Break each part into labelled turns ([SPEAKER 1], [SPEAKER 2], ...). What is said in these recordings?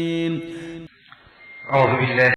[SPEAKER 1] auzu billahi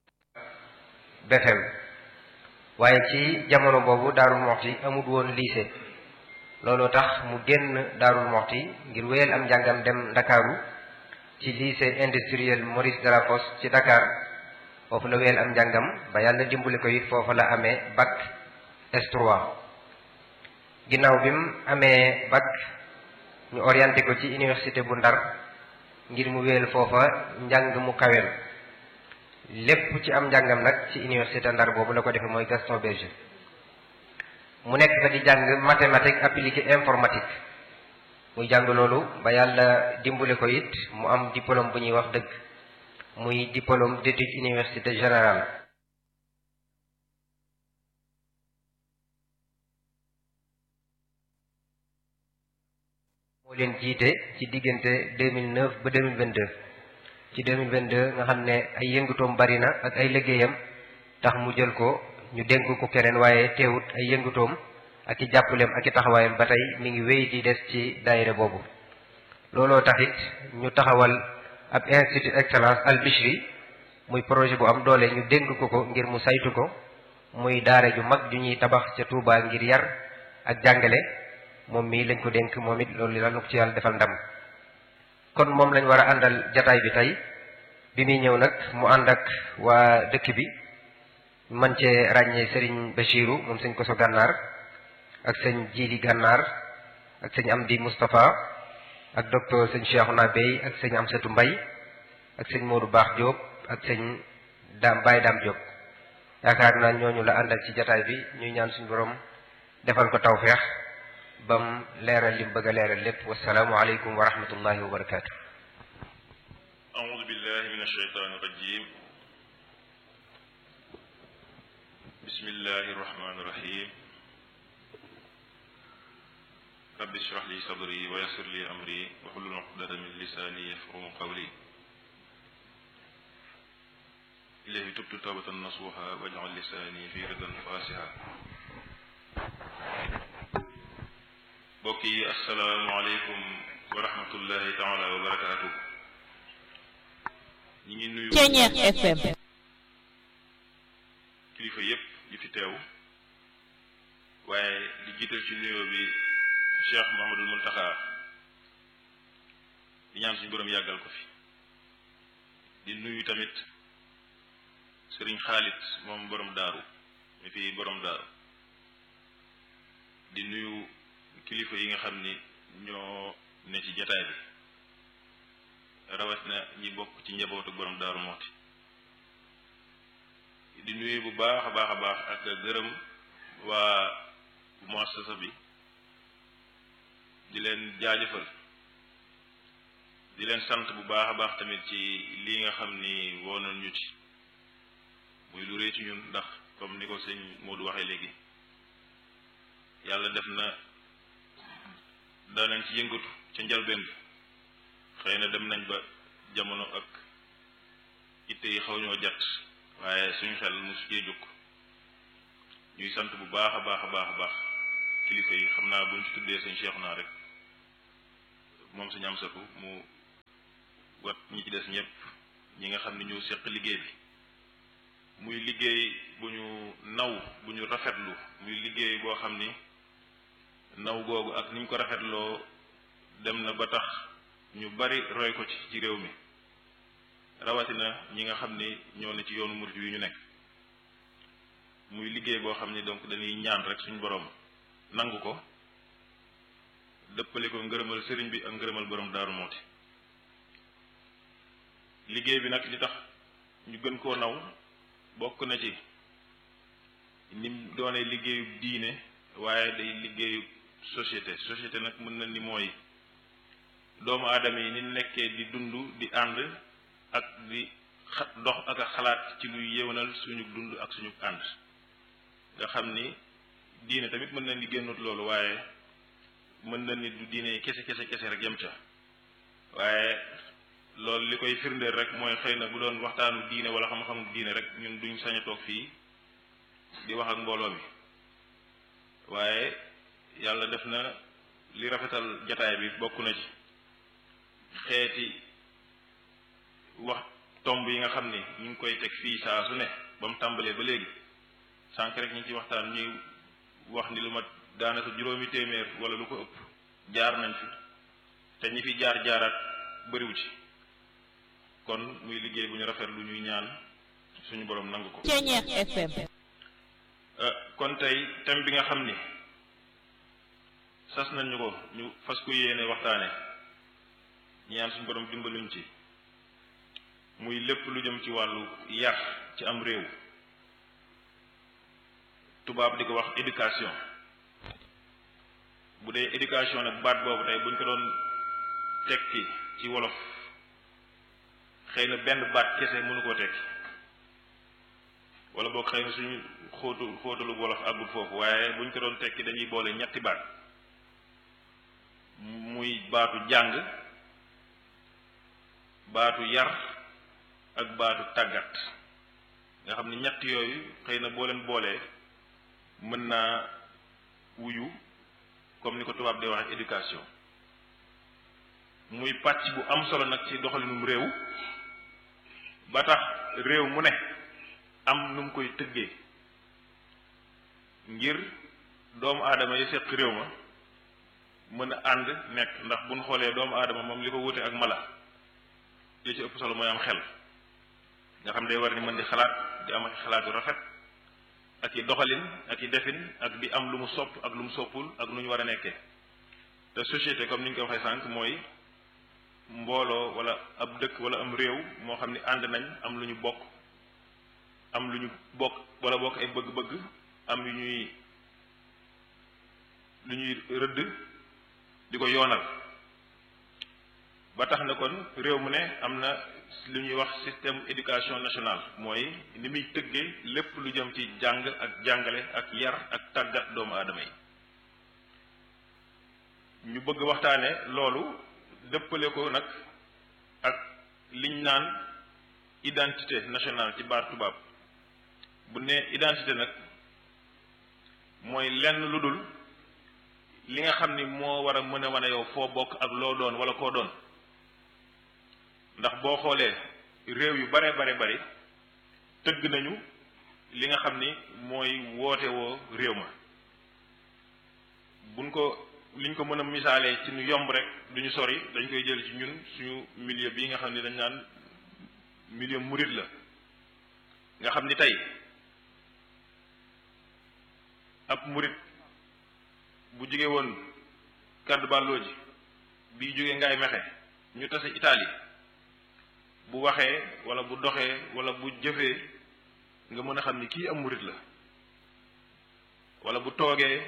[SPEAKER 1] BFM waaye ci jamono boobu Daarul Moxti amul woon lycée looloo tax mu génn Daarul Moxti ngir wéyal am njàngam dem Ndakaaru ci lycée industriel Maurice Delafosse ci Dakar foofu la wéyal am njàngam ba yàlla dimbali ko it foofu la amee bac S3 ginnaaw bi mu amee bac ñu orienté ko ci université bu Ndar ngir mu wéyal foofa njàng mu kawel lépp ci am njàngam nag ci université Ndar boobu la ko defee mooy Gaston Berger mu nekk fa di jàng mathématique appliquée informatique muy jàng loolu ba yàlla dimbale ko it mu am diplôme bu ñuy wax dëgg muy diplôme d'études université générale moo leen jiite ci diggante 2009 ba 2022 ci 2022 nga xam ne ay yëngutoom bari na ak ay liggéeyam tax mu jël ko ñu dénk ko keneen waaye teewut ay yëngutoom ak i jàppaleem ak i taxawaayam ba tey mi ngi wéy di des ci daayira boobu looloo taxit ñu taxawal ab institut excellence al Bichri muy projet bu am doole ñu dénk ko ko ngir mu saytu ko muy daara ju mag ju ñuy tabax ca Touba ngir yar ak jàngale moom mii lañ ko dénk moom it loolu la nu ko ci yàlla defal ndam kon moom lañ war a àndal jataay bi tey bi muy ñëw nag mu ànd ak waa dëkk bi man cee ràññee sëriñ Bachiru moom sëñ Koso Gànnaar ak sëñ Jili Gànnaar ak sëñ Amdi Moustapha ak docteur sëñ Cheikhouna Bey ak sëñ Amsatu Mbay ak sëñ Modou Baax Diop ak sëñ Daam Baye Daam Diop yaakaar naa ñooñu la àndal ci jataay bi ñuy ñaan suñu borom defal ko tawfeex bam leeral lim bëgg a leeral lépp wasalaamu aleykum wa rahmatullahi wa barakaatu
[SPEAKER 2] أعوذ بالله من الشيطان الرجيم بسم الله الرحمن الرحيم رب اشرح لي صدري ويسر لي أمري واحلل عقدة من لساني يفقهوا قولي إليه تبت توبة نصوحا واجعل لساني في رضا فاسها mbokk yi asalaamaaleykum wa rahmatullahi taala wa barakaatu ñi ngi nuyu
[SPEAKER 3] Ceñeex FM
[SPEAKER 2] kilifa yépp yi fi teew waaye di jiital ci nuyoo bi Cheikh Mouhamadul Muntaxa di ñaan suñu boroom yàggal ko fi di nuyu tamit sëriñ Xaalit moom borom daaru mi fi borom daaru di nuyu kilifa yi nga xam ni ñoo ne ci jataay bi rawat na ñi bokk ci njabootu borom daaru mooti di nuyu bu baax a baax a baax ak gërëm waa muassasa bi di leen jaajëfal di leen sant bu baax a baax tamit ci lii nga xam ni woonoon ñu ci muy lu rëy ci ñun ndax comme ni ko sëñ Modou waxee léegi yàlla def na daanañ ci yëngatu ca njalbeen bi xëy na dem nañ ba jamono ak itte yi xaw ñoo jat waaye suñu xel mosu cee jóg ñuy sant bu baax a baax a baax a baax kilifa yi xam naa buñ ci tuddee sëñ Cheikh naa rek moom suñu am satu mu wat ñi ci des ñëpp ñi nga xam ne ñoo seq liggéey bi muy liggéey bu ñu naw bu ñu rafetlu muy liggéey boo xam ni naw googu ak ni ñu ko rafetloo dem na ba tax ñu bari roy ko ci ci réew mi rawatina ñi nga xam ni ñoo ne ci yoonu murid yu ñu nekk muy liggéey boo xam ni donc dañuy ñaan rek suñu borom nangu ko dëppale ko ngërëmal sëriñ bi ak ngërëmal borom daaru mooti liggéey bi nag li tax ñu gën koo naw bokk na ci nim doone liggéeyu diine waaye day liggéeyu société société nag mën na ni mooy doomu aadama yi ni nekkee di dund di ànd ak di xa dox ak a xalaat ci luy yéwénal suñu dund ak suñu ànd nga xam ni diine tamit mën na ni génnut loolu waaye mën na ni du diine kese kese kese rek yem ca waaye loolu li koy firndeel rek mooy xëy na bu doon waxtaanu diine wala xam-xamu diine rek ñun duñ sañ a toog fii di wax ak mbooloo mi waaye yàlla def na li rafetal jataay bi bokk na ci xeeti tomb yi nga xam ni ñu ngi koy teg fii saa su ne ba mu tàmbalee ba léegi sànq rek ñu ngi ci waxtaan ñuy wax ni lu ma daanaka juróomi téeméer wala lu ko ëpp jaar nañ fi te ñi fi jaar jaaraat bëriwu ci kon muy liggéey bu ñu rafet lu ñuy ñaan suñu borom nangu ko.
[SPEAKER 3] Ceeñeex FM.
[SPEAKER 2] kon tey thème bi nga xam ni sas nañ ñu ko ñu fas ko yéene waxtaane ñaan suñu borom dimbaluñ ci muy lépp lu jëm ci wàllu yar ci am réew tubaab di ko wax éducation bu dee éducation nag baat boobu tey buñ ko doon tekki ci wolof xëy na benn baat kese mënu koo tekki wala boog xëy na suñu xóotu xóotalu wolof àggul foofu waaye buñ ko doon tekki dañuy boole ñetti baat muy baatu jàng baatu yar ak baatu tàggat nga xam ni ñett yooyu xëy na boo leen boolee mën naa wuyu comme ni ko tubaab di wax éducation muy pàcc bu am solo nag ci doxalinum réew ba tax réew mu ne am nu mu koy tëggee ngir doomu aadama yi seq réew ma mën a ànd nekk ndax buñ xoolee doomu aadama moom li ko wute ak mala li ci ëpp solo mooy am xel nga xam day war ni mën di xalaat di am ak xalaat yu rafet ak i doxalin ak i defin ak di am lu mu sopp ak lu mu soppul ak nu ñu war a nekkee te société comme ni ñu ko waxee sànq mooy mbooloo wala ab dëkk wala am réew moo xam ni ànd nañ am lu ñu bokk am lu ñu bokk wala bokk ay bëgg-bëgg am yu ñuy lu ñuy rëdd di ko yoonal ba tax na kon réew mu ne am na lu ñuy wax système éducation nationale mooy ni muy tëggee lépp lu jëm ci jàng ak jàngale ak yar ak tàggat doomu aadama yi ñu bëgg waxtaane loolu dëppale ko nag ak liñ naan identité nationale ci baat tubaab bu ne identité nag mooy lenn lu dul li nga xam ni moo war a mën a wane yow foo bokk ak loo doon wala koo doon ndax boo xoolee réew yu bare bare bari tëgg nañu li nga xam ni mooy woote woo réew ma buñ ko liñ ko mën a misaalee ci nu yomb rek duñu sori dañ koy jël ci ñun suñu milieu bii nga xam ni dañ naan milieu murit la nga xam ni tey ab murit bu jóge woon kaddu bàlloo ji bii jóge ngaay mexe ñu tase Italie bu waxee wala bu doxee wala bu jëfee nga mën a xam ni kii am murit la wala bu toogee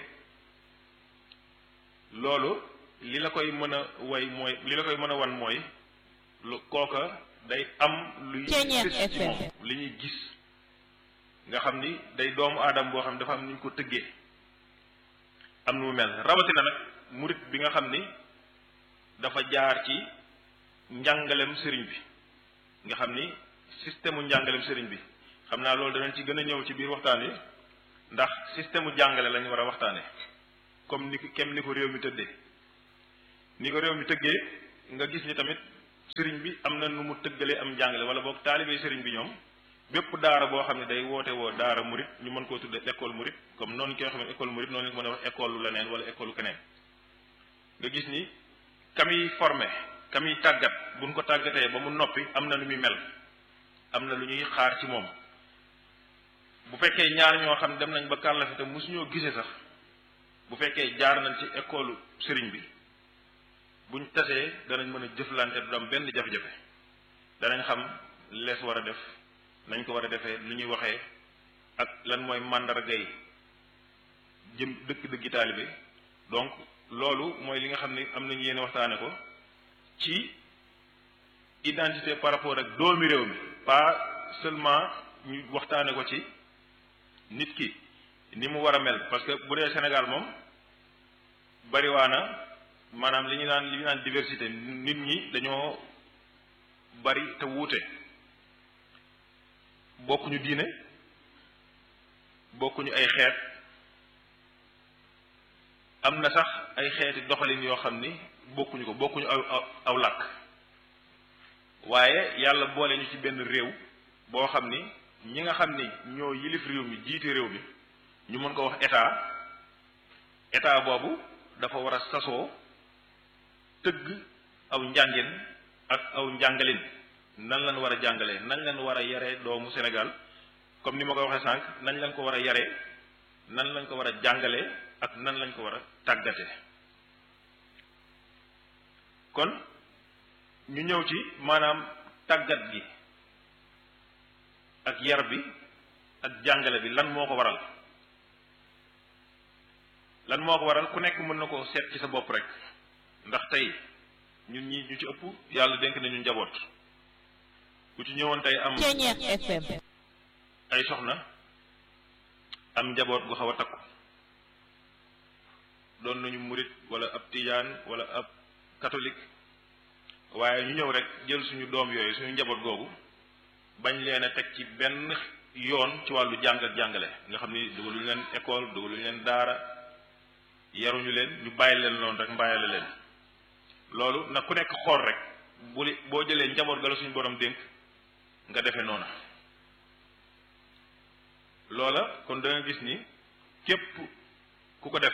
[SPEAKER 2] loolu li la koy mën a way mooy li la koy mën a wan mooy lu kooka day am luy gis ci moom li ñuy gis nga xam ni day doomu aadama boo xam ne dafa am ni ñu ko tëggee am nu mu mel rawatina nag murit bi nga xam ni dafa jaar ci njàngalem sëriñ bi nga xam ni système mu njàngalem sëriñ bi xam naa loolu danañ ci gën a ñëw ci biir waxtaan yi ndax système mu jàngale lañu war a waxtaane comme ni ko kem ni ko réew mi tëddee ni ko réew mi tëggee nga gis ni tamit sëriñ bi am na nu mu tëggalee am njàngale wala boog taalibe sëriñ bi ñoom bépp daara boo xam ne day woote woo daara murit ñu mën koo tuddee école murit comme noonu ñu koy xam ne école murit noonu lañ ko mën a wax école lu leneen wala école lu keneen nga gis ni kamiy formé kamiy tàggat buñ ko tàggatee ba mu noppi am na lu muy mel am na lu ñuy xaar ci moom bu fekkee ñaar ñoo xam dem nañ ba kàllafi te mosuñoo gisee sax bu fekkee jaar nañ ci école sëriñ bi buñ tasee danañ mën a jëflante du am benn jafe-jafe danañ xam lees war a def nañ ko war a defee lu ñuy waxee ak lan mooy màndargay jëm dëkk-dëkki taalibe donc loolu mooy li nga xam ne am nañu yéen waxtaane ko ci identité par rapport ak doomi réew mi pas seulement ñu waxtaane ko ci nit ki ni mu war a mel parce que bu dee Sénégal moom bariwaana maanaam li ñu naan li ñu naan diversité nit ñi dañoo bari te wuute bokkuñu diine bokkuñu ay xeet am na sax ay xeeti doxalin yoo xam ni bokkuñu ko bokkuñu aw aw làkk waaye yàlla boole ñu ci benn réew boo xam ni ñi nga xam ni ñoo yilif réew mi jiite réew mi ñu mën ko wax état état boobu dafa war a sasoo tëgg aw njàngin ak aw njàngalin nan lañ war a jàngalee nan lañ war a yaree doomu Sénégal comme ni ma ko waxee sànq nañ lañ ko war a yaree nan lañ ko war a jàngalee ak nan lañ ko war a tàggate kon ñu ñëw ci maanaam tàggat gi ak yar bi ak jàngale bi lan moo ko waral lan moo ko waral ku nekk mën na koo seet ci sa bopp rek ndax tey ñun ñi ñu ci ëpp yàlla dénk nañu njaboot ku ci ñëwoon tey am
[SPEAKER 3] FM
[SPEAKER 2] ay soxna am njaboot gu xaw a takku doon nañu murit wala ab tijaan wala ab catholique waaye ñu ñëw rek jël suñu doom yooyu suñu njaboot googu bañ leen a teg ci benn yoon ci wàllu jàng ak jàngale nga xam ni dugaluñu leen école dugaluñu leen daara yaruñu leen ñu bàyyi leen noonu rek mbaayale leen loolu nag ku nekk xool rek bu li boo jëlee njaboot ga la suñu borom dénk nga defee noona loola kon da nga gis ni képp ku ko def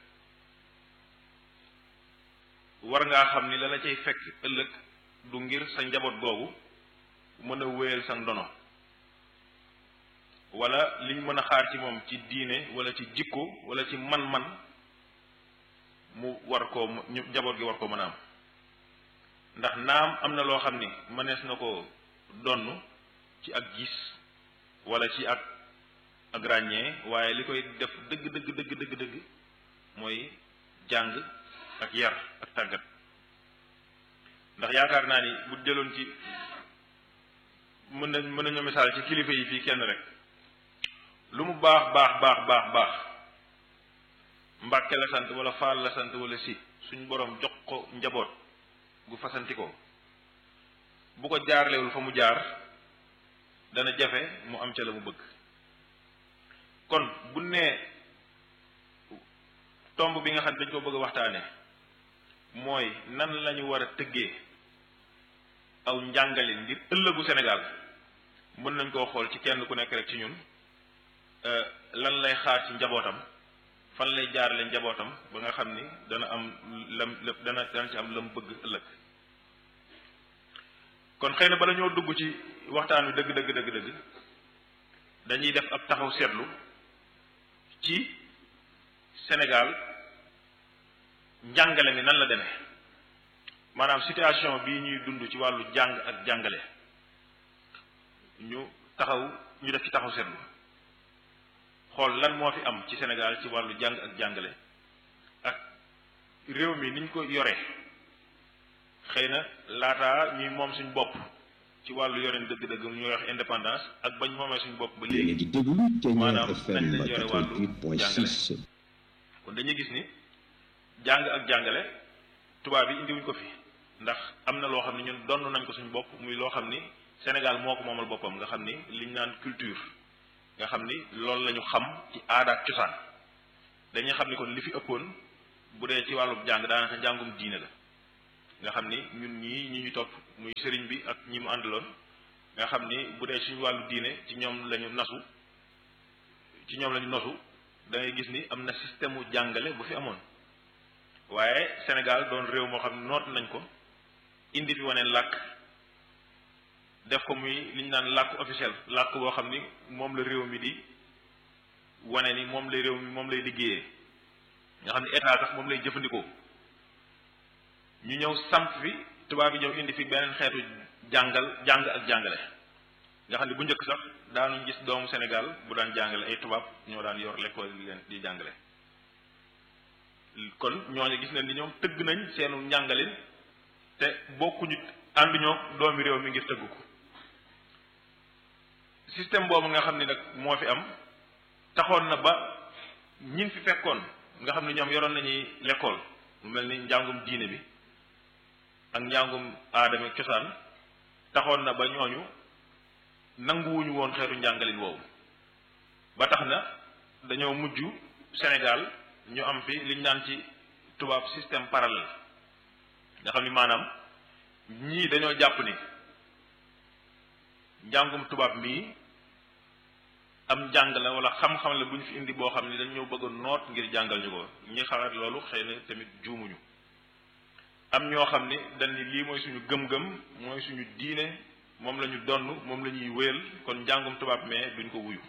[SPEAKER 2] war ngaa xam ni la la cay fekk ëllëg du ngir sa njaboot googu mën a wéyal sa ndono wala liñ mën a xaar ci moom ci diine wala ci jikko wala ci man-man mu war koo ñu njaboot gi war koo mën a am ndax naam am na loo xam ni mënees na ko donn ci ak gis wala ci ak ak ràññee waaye li koy def dëgg dëgg dëgg dëgg dëgg mooy jàng ak yar ak tàggat ndax yaakaar naa ni bu jëloon ci mën nañ mën nañu misaal ci kilifa yi fii kenn rek lu mu baax baax baax baax baax mbàkke la sant wala faal la sant wala si suñ boroom jox ko njaboot gu fasanti ko bu ko jaarlewul fa mu jaar dana jafe mu am ca la mu bëgg kon bu nee tomb bi nga xam ne dañ ko bëgg a waxtaane mooy nan lañu war a tëggee aw njàngalin ngir ëllëgu Sénégal mën nañ koo xool ci kenn ku nekk rek ci ñun lan lay xaar ci njabootam fan lay jaarale njabootam ba nga xam ni dana am lam dana dana ci am lam bëgg ëllëg kon xëy na bala ñoo dugg ci waxtaan wi dëgg dëgg dëgg dëgg dañuy def ab taxaw seetlu ci Sénégal njàngale mi nan la demee maanaam situation bii ñuy dund ci wàllu jàng ak jàngale ñu taxaw ñu def ci taxaw seetlu xool lan moo fi am ci Sénégal ci wàllu jàng ak jàngale ak réew mi niñ ko yore xëy na laataa ñuy moom suñ bopp ci wàllu yoreen dëgg-dëgg ñuy wax indépendance ak bañ moomee suñ bopp ba léegi
[SPEAKER 3] di déglu Kenya
[SPEAKER 2] maanaam
[SPEAKER 3] FM
[SPEAKER 2] nañ lañ yore wàllu
[SPEAKER 3] 88.6
[SPEAKER 2] kon dañuy gis ni jàng ak jàngale tubaab yi indiwuñ ko fi ndax am na loo xam ne ñun donn nañ ko suñ bopp muy loo xam ni Sénégal moo ko moomal boppam nga xam ni liñ naan culture nga xam ni loolu la ñu xam ci aada ak cosaan dañuy xam ni kon li fi ëppoon bu dee ci wàllu jàng daanaka njàngum diine la nga xam ni ñun ñii ñi ñu topp muy sëriñ bi ak ñi mu àndaloon nga xam ni bu dee suñu wàllu diine ci ñoom lañu nasu ci ñoom lañu nosu da ngay gis ni am na système mu jàngale bu fi amoon waaye Sénégal doon réew moo xam ne noot nañ ko indi fi waneen làkk def ko muy li ñu naan làkk officiel làkk boo xam ni moom la réew mi di wane ni moom lay réew mi moom lay liggéeyee nga xam ni état sax moom lay jëfandikoo ñu ñëw samp fi tubaab yi ñëw indi fi beneen xeetu jàngal jàng ak jàngale nga xam ne bu njëkk sax daanuñ gis doomu Sénégal bu daan jàngale ay tubaab ñoo daan yor l'école di leen di jàngale kon ñooñu gis nañ ni ñoom tëgg nañ seenu njàngalin te bokkuñu ànduñoo doomi réew mi ngir tëgg ko système boobu nga xam ni nag moo fi am taxoon na ba ñin fi fekkoon nga xam ne ñoom yoroon nañuy l'école mu mel ni njàngum diine bi ak njàngum aadama cosaan taxoon na ba ñooñu nanguwuñu woon xeetu njàngalin woowu ba tax na dañoo mujj Sénégal ñu am fi liñ naan ci tubaab système parallèle nga xam ni maanaam ñii dañoo jàpp ni njàngum tubaab mii am njàng la wala xam-xam la bu ñu fi indi boo xam ni dañ ñoo bëgg a noot ngir jàngal ñu ko ñi xalaat loolu xëy na tamit juumuñu am ñoo xam ni dañ ni lii mooy suñu gëm-gëm mooy suñu diine moom la ñu donn moom la ñuy wéyal kon njàngum tubaab mais duñ ko wuyu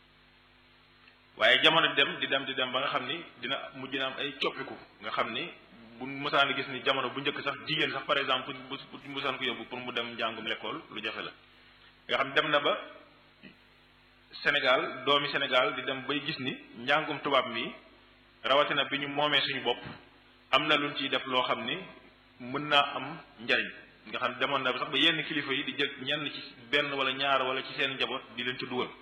[SPEAKER 2] waaye jamono dem di dem di dem ba nga xam ni dina mujj na am ay coppiku nga xam ni bu mësaan gis ni jamono bu njëkk sax jigéen sax par exemple bu bu mësaan ko yóbbu pour mu dem njàngum l'école lu jafe la nga xam dem na ba Sénégal doomi Sénégal di dem bay gis ni njàngum tubaab mi rawatina bi ñu moomee suñu bopp am na luñ ciy def loo xam ni mën naa am njariñ nga xam demoon na ba sax ba yenn kilifa yi di jël ñenn ci benn wala ñaar wala ci seen njaboot di leen ci dugal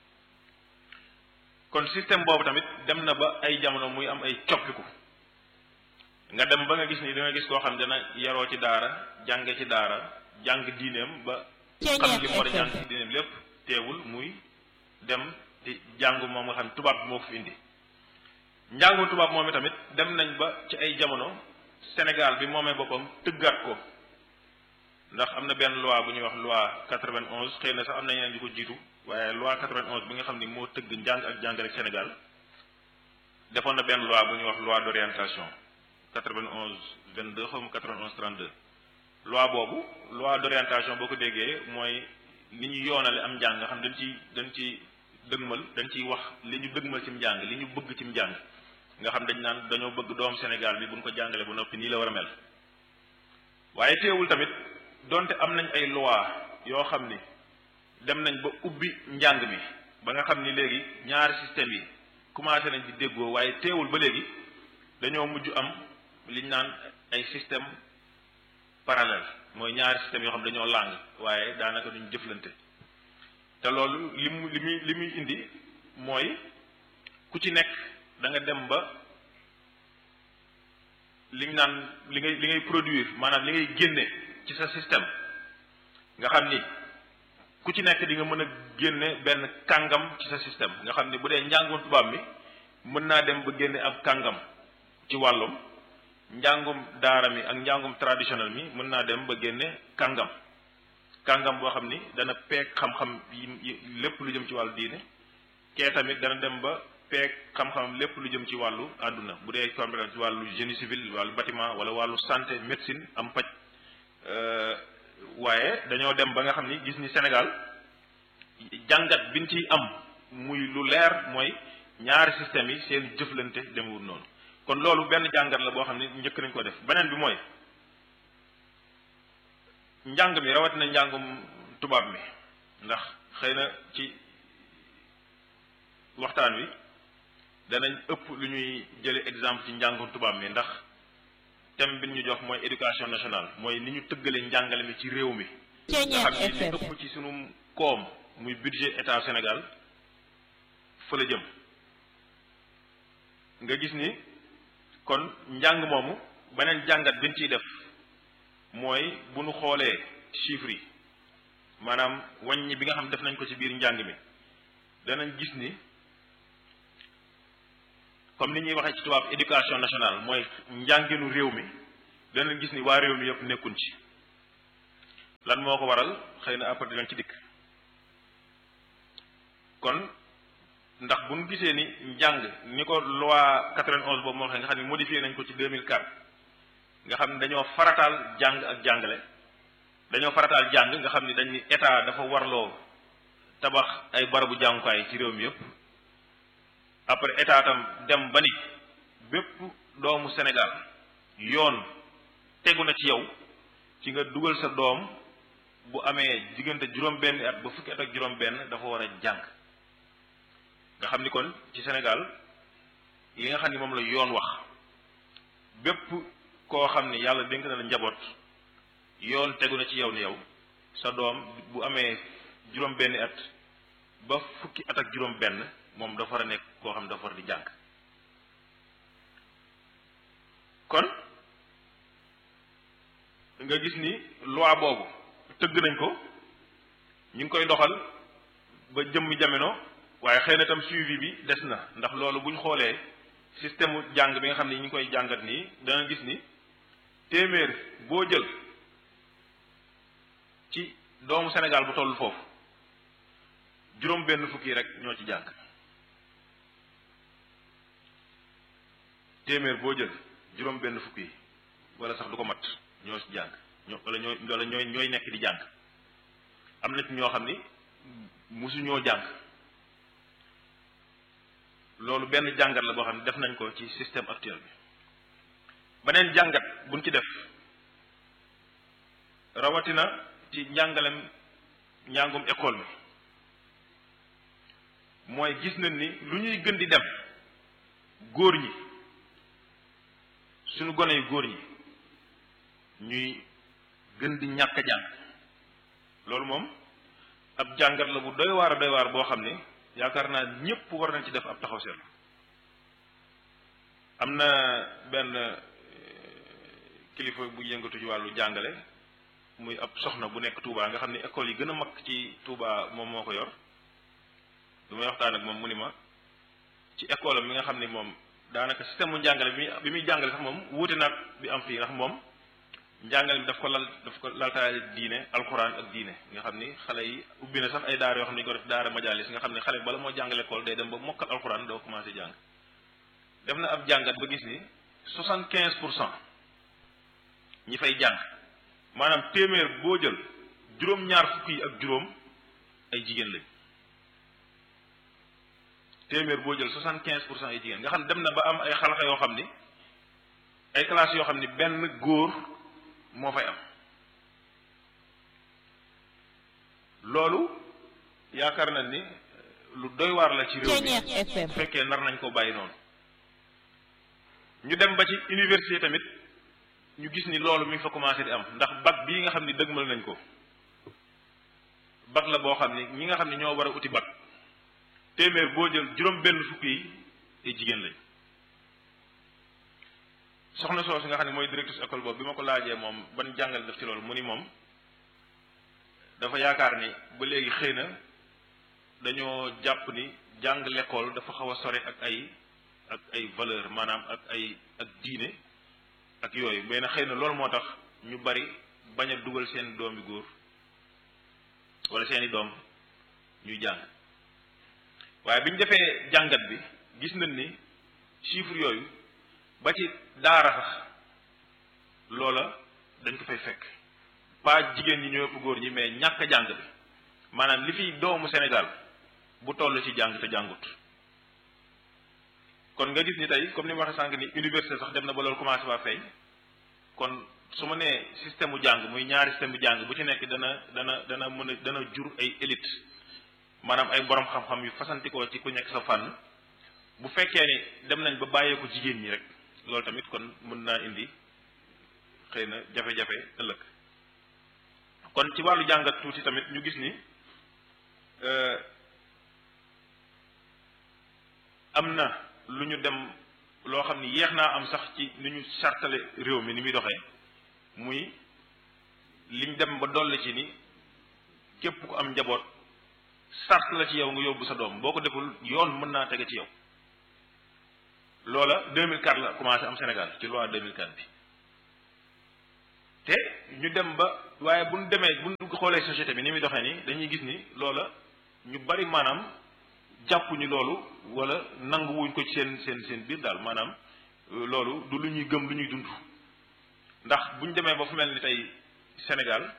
[SPEAKER 2] kon système boobu tamit dem na ba ay jamono muy am ay coppiku nga dem ba nga gis ni da nga gis koo xam dana yaroo ci daara jànge ci daara jàng diineem ba xam li mu war a jàng ci diineem lépp teewul muy dem di jàngu moom nga xam tubaab bi moo ko fi indi njàngu tubaab moom tamit dem nañ ba ci ay jamono Sénégal bi moomee boppam tëggaat ko ndax am na benn loi bu ñuy wax loi 91 xëy na sax am na ñeneen yu ko jiitu waaye loi 91 bi nga xam ni moo tëgg njàng ak jàngale ak Sénégal defoon na benn loi bu ñuy wax loi d'orientation 91 22 xaw ma 91 32 loi boobu loi d'orientation boo ko déggee mooy li ñu yoonale am njàng nga xam dañ ci dañ ci dëgmal dañ ciy wax li ñu dëgmal ci njàng li ñu bëgg ci njàng nga xam dañ naan dañoo bëgg doom Sénégal bi bu ñu ko jàngale bu noppi nii la war a mel waaye teewul tamit donte am nañ ay loi yoo xam ni dem nañ ba ubbi njàng mi ba nga xam ni léegi ñaari système yi commencé nañ di déggoo waaye teewul ba léegi dañoo mujj am liñ naan ay système parallèle mooy ñaari système yoo xam dañoo làng waaye daanaka duñ jëflante te loolu li mu li muy li muy indi mooy ku ci nekk da nga dem ba liñ naan li ngay li ngay produire maanaam li ngay génne ci sa système nga xam ni ku ci nekk di nga mën a génne benn kàngam ci sa système nga xam ni bu dee njàngum tubaab mi mën naa dem ba génne ab kàngam ci wàllum njàngum daara mi ak njàngum traditionnel mi mën naa dem ba génne kàngam kàngam boo xam ni dana peeg xam-xam yi lépp lu jëm ci wàllu diine kee tamit dana dem ba peeg xam-xam lépp lu jëm ci wàllu àdduna bu dee compétence ci wàllu génie civil wàllu bâtiment wala wàllu santé médecine am paj waaye dañoo dem ba nga xam ni gis ni Sénégal jàngat biñ ciy am muy lu leer mooy ñaari système yi seen jëflante demewul noonu kon loolu benn jàngat la boo xam ne njëkk nañ ko def beneen bi mooy njàng mi rawatina njàngum tubaab mi ndax xëy na ci waxtaan wi danañ ëpp lu ñuy jële exemple ci njàngum tubaab mi ndax thème bi ñu jox mooy éducation nationale mooy ni ñu tëggale njàngale mi ci réew mi nga xam ni li ëpp ci sunu koom muy budget état Sénégal fa la jëm nga gis ni kon njàng moomu beneen jàngat biñ ciy def mooy bu nu xoolee chiffres yi maanaam wàññi bi nga xam def nañ ko ci biir njàng mi danañ gis ni comme ni ñuy waxee ci tubaab éducation nationale mooy njànginu réew mi danañ gis ni waa réew mi yëpp nekkuñ ci lan moo ko waral xëy na après dinañ ci dikk kon ndax bu ñu gisee ni njàng ni ko loi 91 boobu moo waxee nga xam ne modifié nañ ko ci 2004 nga xam ne dañoo farataal jàng ak jàngale dañoo farataal jàng nga xam ne dañ ni état dafa warloo tabax ay barabu jàngukaay ci réew mi yëpp après état tam dem ba ni bépp doomu Sénégal yoon tegu na ci yow ci nga dugal sa doom bu amee diggante juróom-benn at ba fukki at ak juróom-benn dafa war a jàng nga xam ni kon ci Sénégal li nga xam ni moom la yoon wax bépp koo xam ni yàlla dénk na la njaboot yoon tegu na ci yow ni yow sa doom bu amee juróom-benn at ba fukki at ak juróom-benn moom dafa war a nekk koo xam dafa war di jàng kon nga gis ni loi boobu tëgg nañ ko ñu ngi koy doxal ba jëmm jamono waaye xëy na tam suivi bi des na ndax loolu bu ñu xoolee système jàng bi nga xam ne ñu ngi koy jàngat nii danga gis ni téeméer boo jël ci doomu Sénégal bu toll foofu juróom benn fukki rek ñoo ci jàng téeméer boo jël juróom benn fukki wala sax du ko mat ñoo ci jàng ñoo wala ñooy wala ñooy ñooy nekk di jàng am na ci ñoo xam ni musu ñoo jàng loolu benn jàngat la boo xam ne def nañ ko ci système actuel bi beneen jàngat buñ ci def rawatina ci njàngalem njàngum école mi mooy gis nañ ni lu ñuy gën di dem góor ñi suñu gone yu góor ñi ñuy gën di ñàkk a jàng loolu moom ab jàngat la bu doy waar a doy waar boo xam ni yaakaar naa ñépp war nañ ci def ab taxaw seetlu am na benn kilifa bu yëngatu ci wàllu jàngale muy ab soxna bu nekk Touba nga xam ne école yi gën a mag ci Touba moom moo ko yor du may waxtaan ak moom mu ni ma ci école am mi nga xam ne moom daanaka système mu njàngale bi bi muy jàngale sax moom wuute naag bi am fii ndax moom njàngale bi daf ko lal daf ko laltaale diine alxuraan ak diine nga xam ni xale yi ubbi na sax ay daara yoo xam ne ñu ko def daara majalis nga xam ne xale bala moo jàngale école day dem ba mokkal alxuraan doo commencé jàng def na ab jàngat ba gis ni soixante quinze pour cent ñi fay jàng maanaam téeméer boo jël juróom-ñaar fukk yi ak juróom ay jigéen lañ téeméer boo jël soixante quinze pour cent ay jigéen nga xam ne dem na ba am ay xalxa yoo xam ni ay classes yoo xam ni benn góor moo fay am loolu yaakaar na ni lu doy waar la ci réew mi bu fekkee nar nañ ko bàyyi noonu ñu dem ba ci université tamit ñu gis ni loolu mi ngi fa commencé di am ndax bac bii nga xam ni dëgmal nañ ko bac la boo xam ni ñi nga xam ni ñoo war a uti bac téeméer boo jël juróom benn fukki yi ay jigéen lañ soxna soosu nga xam ne mooy directrice école boobu bi ma ko laajee moom ban jàngale def ci loolu mu ni moom dafa yaakaar ni ba léegi xëy na dañoo jàpp ni jàng l'école dafa xaw a sore ak ay ak ay valeur maanaam ak ay ak diine ak yooyu mais na xëy na loolu moo tax ñu bari bañ a dugal seen doom bi góor wala seeni doom ñuy jàng waaye bi ñu defee jàngat bi gis nañ ni chiffre yooyu ba ci daara sax loola dañ ko fay fekk pas jigéen ñi ñoo ëpp góor ñi mais ñàkk a jàng bi maanaam li fi doomu Sénégal bu toll ci jàng te jàngut kon nga gis ni tey comme ni ma waxee sànq ni université sax dem na ba loolu commencé ba fay kon su ma nee système mu jàng muy ñaari système bu jàng bu ci nekk dana dana dana mën a dana jur ay élite maanaam ay borom xam-xam yu fasantikoo ci ku nekk sa fànn bu fekkee ni dem nañ ba bàyyee ko jigéen ñi rek loolu tamit kon mën naa indi xëy na jafe-jafe ëllëg kon ci wàllu jàngat tuuti tamit ñu gis ni am na lu ñu dem loo xam ni yeex naa am sax ci ni ñu sartale réew mi ni muy doxee muy liñ dem ba dolli ci ni képp ku am njaboot sart la ci yow nga yóbbu sa doom boo ko deful yoon mën naa tege ci yow loola 2004 la commencé am Sénégal ci loi 2004 bi te ñu dem ba waaye bu ñu demee bu ñu xoolee société bi ni muy doxee nii dañuy gis ni loola ñu bari maanaam jàppuñu loolu wala nanguwuñ ko ci seen seen seen biir daal maanaam loolu du lu ñuy gëm lu ñuy dund ndax bu ñu demee ba fu mel ni tey Sénégal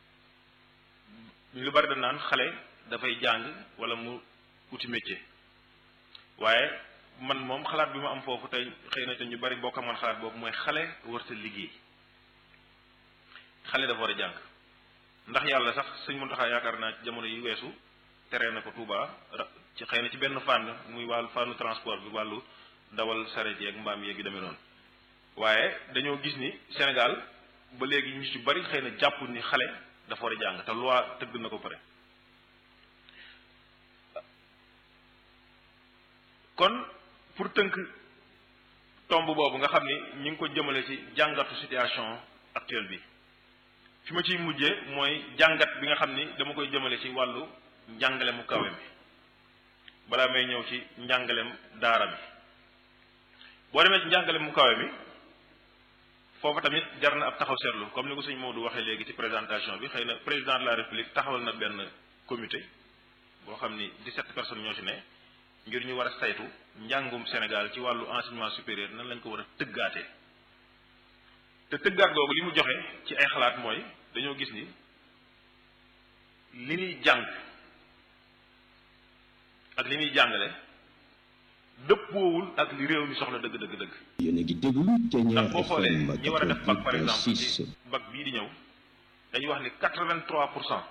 [SPEAKER 2] lu bari da naan xale dafay jàng wala mu uti métier waaye man moom xalaat bi ma am foofu tey xëy na te ñu bari bokk man xalaat boobu mooy xale warta liggéey xale dafa war a jàng ndax yàlla sax sëñ Muntaxa yaakaar naa ci jamono yi weesu tere na ko Touba ci xëy na ci benn fànn muy wàllu fànnu transport bi wàllu dawal saret yeeg mbaam yeeg yu demee noonu waaye dañoo gis ni Sénégal ba léegi ñu ci bari xëy na jàpp ni xale dafa war a jàng te loi tëgg na ko pare kon pour tënk tomb boobu nga xam ni ñi ngi ko jëmale ci jàngatu situation actuelle bi fi ma ciy mujjee mooy jàngat bi nga xam ni dama koy jëmale ci wàllu njàngale mu kawe mi balaa may ñëw ci njàngalem daara mi boo demee ci njàngale mu kawe mi foofu tamit jar na ab taxaw seetlu comme ni ko sëñ Maodo waxee léegi ci présentation bi xëy na président de la république taxawal na benn comité boo xam ni 17 personnes ñoo ci ne ngir ñu war a saytu njàngum Sénégal ci wàllu enseignement supérieur nan lañ ko war a tëggaatee te tëggaat googu li mu joxe ci ay xalaat mooy dañoo gis ni li ñuy jàng ak li ñuy jàngale dëppoowul ak li réew mi soxla dëgg dëgg dëgg
[SPEAKER 3] yéen a ngi déglu Thiéniere
[SPEAKER 2] ndax boo xoolee
[SPEAKER 3] FM
[SPEAKER 2] ñi war a def bac par exemple
[SPEAKER 3] 88.6
[SPEAKER 2] ci bac bii di ñëw dañuy wax ni quatre-vingt-trois pour cent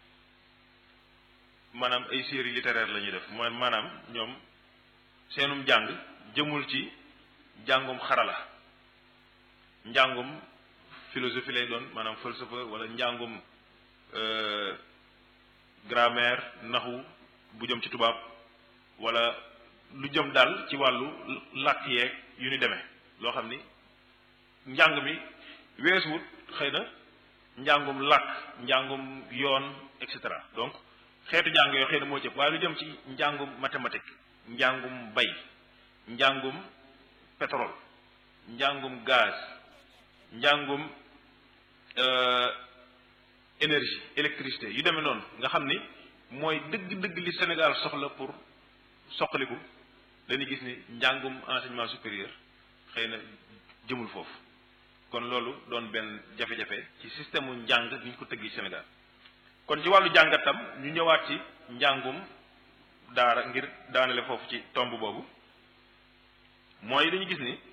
[SPEAKER 2] maanaam ay séries littéraires la ñuy def mooy maanaam ñoom seenum jàng jëmul ci njàngum xarala njàngum philosophie lay doon maanaam falsafa wala njàngum euh, grammaire naxu bu jëm ci tubaab wala lu jëm daal ci wàllu làkk yeeg yu ni demee loo xam ni njàng mi weesuwut xëy na njàngum làkk njàngum yoon et cetera donc xeetu njàng yoo xëy na moo ci ëpp waaye lu jëm ci njàngum mathématique njàngum bay njàngum pétrole njàngum gaz njàngum euh, énergie électricité yu demee noonu nga xam ni mooy dëgg-dëgg li Sénégal soxla pour soqaliku dañuy gis ni njàngum enseignement supérieur xëy na jëmul foofu kon loolu doon benn jafe-jafe ci système mu njàng ni ñu ko tëggi Sénégal kon ci wàllu jàngatam ñu ñëwaat ci njàngum daara ngir daanale foofu ci tomb boobu mooy dañu gis ni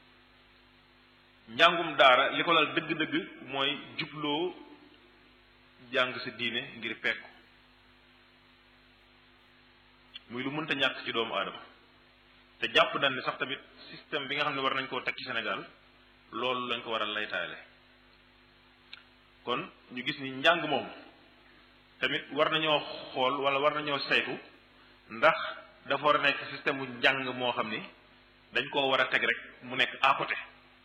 [SPEAKER 2] njàngum daara li ko lal dëgg-dëgg mooy jubloo jàng sa diine ngir pekku muy lu mënta ñàkk ci doomu aadama te jàpp nañ ne sax tamit système bi nga xam ne war nañ koo teg ci Sénégal loolu lañ ko war a laytaale kon ñu gis ni njàng moom tamit war nañoo xool wala war nañoo saytu ndax dafa war a nekk système bu njàng moo xam ni dañ koo war a teg rek mu nekk à côté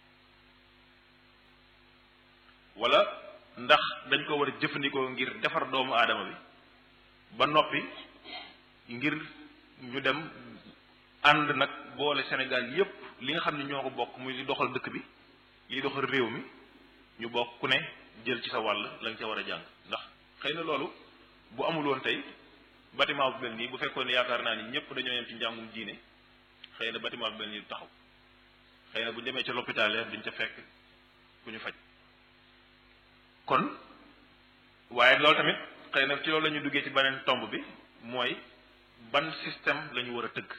[SPEAKER 2] wala ndax dañ ko war a jëfandikoo ngir defar doomu aadama bi ba noppi ngir ñu dem ànd nag boole Sénégal yépp li nga xam ne ñoo ko bokk muy li doxal dëkk bi li doxal réew mi ñu bokk ku ne jël ci sa wàll la nga ca war a jàng ndax xëy na loolu bu amul woon tey bâtiment bu mel nii bu fekkoon ne yaakaar naa ni ñëpp dañoo yem ci njàngum diine xëy na bâtiment bu mel nii du taxaw xëy na bu ñu demee ca l'hôpital ya duñ ca fekk ku ñu faj kon waaye loolu tamit xëy na ci loolu la ñu duggee ci beneen tomb bi mooy ban système la ñu war a tëgg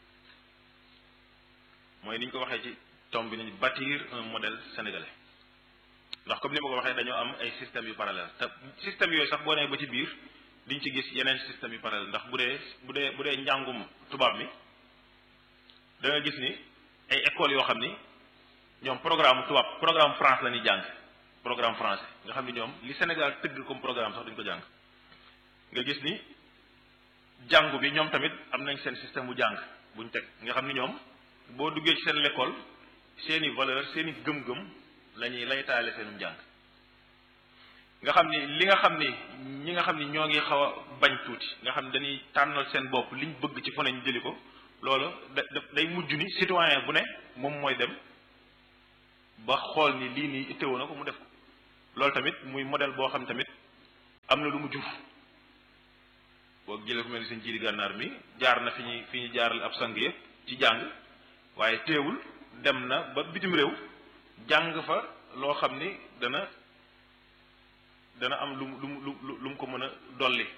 [SPEAKER 2] mooy ni ñu ko waxee ci tomb bi nañu bâtir un modèle sénégalais ndax comme ni ma ko waxee dañoo am ay systèmes yu parallèle te système yooyu sax boo nee ba ci biir diñ ci gis yeneen système yu parallèle ndax bu dee bu dee bu dee njàngum tubaab mi da nga gis ni ay écoles yoo xam ni ñoom programme tubaab programme France la ñuy jàng programme français nga xam ni ñoom li Sénégal tëgg comme programme sax duñ ko jàng nga gis ni jàngu bi ñoom tamit am nañ seen système bu jàng buñ teg nga xam ni ñoom boo duggee ci seen l'école seeni valeur seeni gëm-gëm la ñuy laytaale seenum jàng nga xam ni li nga xam ni ñi nga xam ni ñoo ngi xaw a bañ tuuti nga xam ni dañuy tànnal seen bopp liñ bëgg ci fone ñu jëli ko loolu da day mujj ni citoyen bu ne moom mooy dem ba xool ni lii nii itteewu na ko mu def ko loolu tamit muy modèle boo xam tamit am na lu mu jur boo jëlee ku mel ni seen jiiri gànnaar mi jaar na fi ñuy fi ñu jaaral ab sang yëpp ci jàng waaye teewul dem na ba bitim réew jàng fa loo xam ni dana dana am lu mu lu mu lu lu mu ko mën a dolli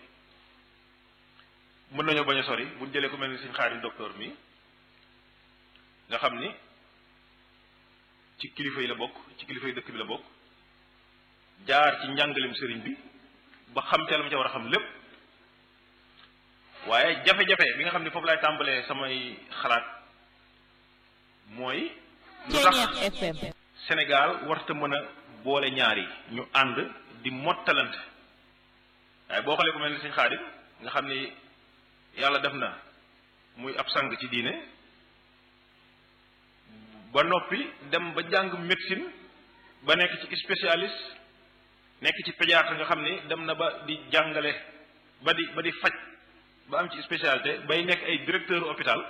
[SPEAKER 2] mën nañoo bañ a sori bu jëlee ku mel ni seen xaarim docteur mi nga xam ni ci kilifa yi la bokk ci kilifa yi dëkk bi la bokk jaar ci njàngalem sëriñ bi ba xam ca la mu ca war a xam lépp waaye jafe-jafe bi nga xam ne foofu laay tàmbalee samay xalaat mooy lu tax
[SPEAKER 3] FM
[SPEAKER 2] Sénégal warta mën a boole ñaar yi ñu ànd di mottalante waaye boo xoolee ku mel ni Sëñ Xaadim nga xam ni yàlla def na muy ab sang ci diine ba noppi dem ba jàng médecine ba nekk ci spécialiste nekk ci pédiatre nga xam ni dem na ba di jàngale ba di ba di faj ba am ci spécialité bay nekk ay directeur hôpital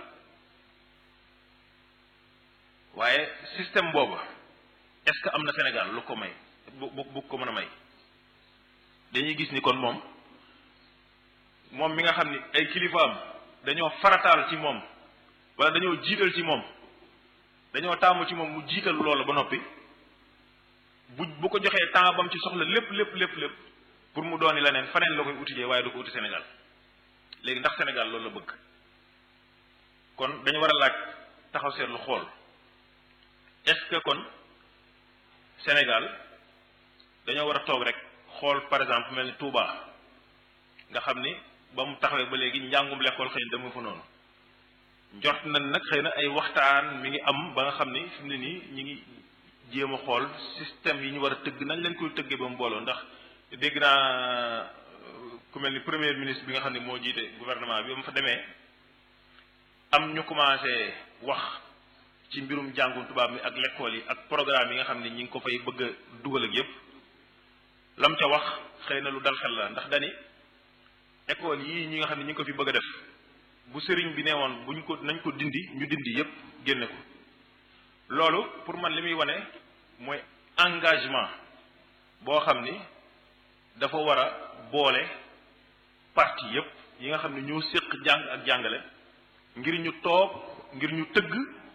[SPEAKER 2] waaye système boobu est-ce que am na Sénégal lu ko may bu bu bu ko mën a may dañuy gis ni kon moom moom mi nga xam ni ay kilifaam dañoo farataal ci moom wala dañoo jiital ci moom dañoo taamu ci moom mu jiital loolu ba noppi bu bu ko joxee temps bam ci soxla lépp lépp lépp lépp pour mu dooni leneen faneen la koy utijee waaye du ko uti Sénégal léegi ndax Sénégal loolu la bëgg kon dañu war a laaj taxaw seetlu xool est-ce que kon Sénégal dañoo war a toog rek xool par exemple mel ni Touba nga xam ni ba mu taxawee ba léegi njàngum lekkool xëy na dama fa noonu njort nañ nag xëy na ay waxtaan mi ngi am ba nga xam ni fi mu ne nii ñi ngi jéem a xool système yi ñu war a tëgg nañ leen koy tëggee ba mu booloo ndax dégg naa ku mel ni premier ministre bi nga xam ne moo jiite gouvernement bi ba mu fa demee am ñu commencé wax ci mbirum jàngum tubaab mi ak lekkool yi ak programme yi nga xam ne ñi ngi ko fay bëgg a dugal ak yépp lam ca wax xëy na lu dal xel la ndax dani école yii ñi nga xam ne ñi ngi ko fi bëgg a def bu sëriñ bi nee woon buñ ko nañ ko dindi ñu dindi yépp génne ko loolu pour man li muy wane mooy engagement boo xam ni dafa war a boole parti yépp yi nga xam ne ñoo séq jàng ak jàngale ngir ñu toog ngir ñu tëgg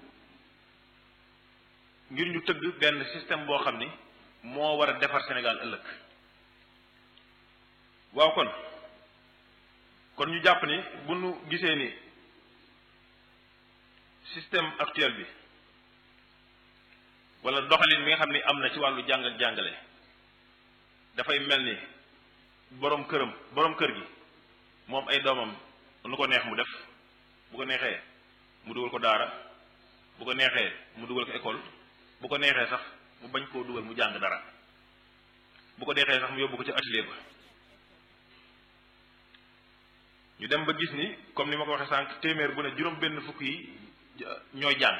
[SPEAKER 2] ngir ñu tëgg benn système boo xam ni moo war a defar Sénégal ëllëg waaw kon kon ñu jàpp ni bu nu gisee ni système actuel bi wala doxalin bi nga xam ni am na ci wàllu jàng ak jàngale dafay mel ni boroom këram boroom kër gi moom ay doomam nu ko neex mu def bu ko neexee mu dugal ko daara bu ko neexee mu dugal ko école bu ko neexee sax mu bañ koo dugal mu jàng dara bu ko neexee sax mu yóbbu ko ci atelier ba ñu dem ba gis ni comme ni ma ko waxee sànq téeméer bu ne juróom benn fukk yi ñooy jàng